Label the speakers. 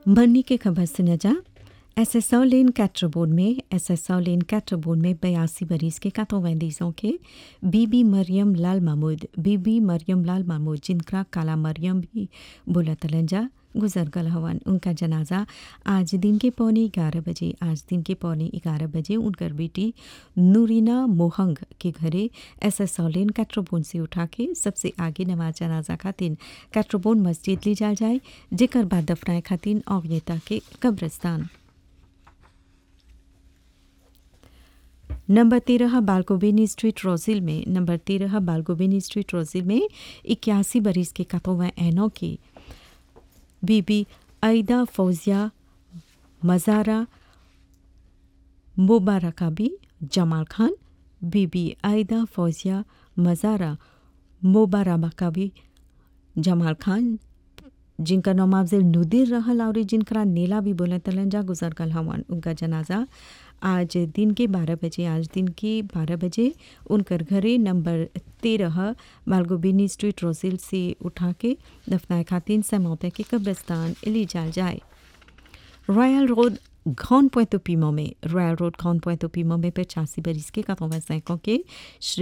Speaker 1: बर्नी के खबर सुना जा एस एस लेन कैट्रबोन में एस एस लेन कैट्रबोन में बयासी बरीस के कातोवैंदीजों के बीबी मरियम लाल महमूद बीबी मरियम लाल महमूद जिनका काला मरियम भी बोला तलंजा गुजर गल हवन उनका जनाजा आज दिन के पौने ग्यारह बजे आज दिन के पौने ग्यारह बजे उनकर बेटी नूरीना मोहंग के घरे एस एस लेन कैट्रोबोन से उठा के सबसे आगे नमाज जनाजा खातिन कैट्रोबोन मस्जिद ली जा जाए जेकर बाद दफनाए खातिन औगनेता के कब्रस्तान नंबर तेरह बालकोबेनी स्ट्रीट रोजिल में नंबर तेरह बालकोबेनी स्ट्रीट रोजिल में इक्यासी बरीस के कतोवा एनो की बीबी आयदा फौजिया मज़ारा मुबारकाबी जमाल खान बीबी आयदा फौजिया मज़ारा मुबारकाबी जमाल खान जिनका नाम अफजल नुदिर रहल और जिनका नीला भी बोले तलंजा गुजर गल हवन उनका जनाजा आज दिन के बारह बजे आज दिन के बारह बजे उनकर घरे नंबर तेरह बालगोबिनी स्ट्रीट रोजिल से उठा के दफनाए खातिन समौते के कब्रस्तान ली जा जाए रॉयल रोड घौन पोइतो पीमो में रॉयल रोड घौन पोइतो पीमो में पचासी बरिस के कतों के श्री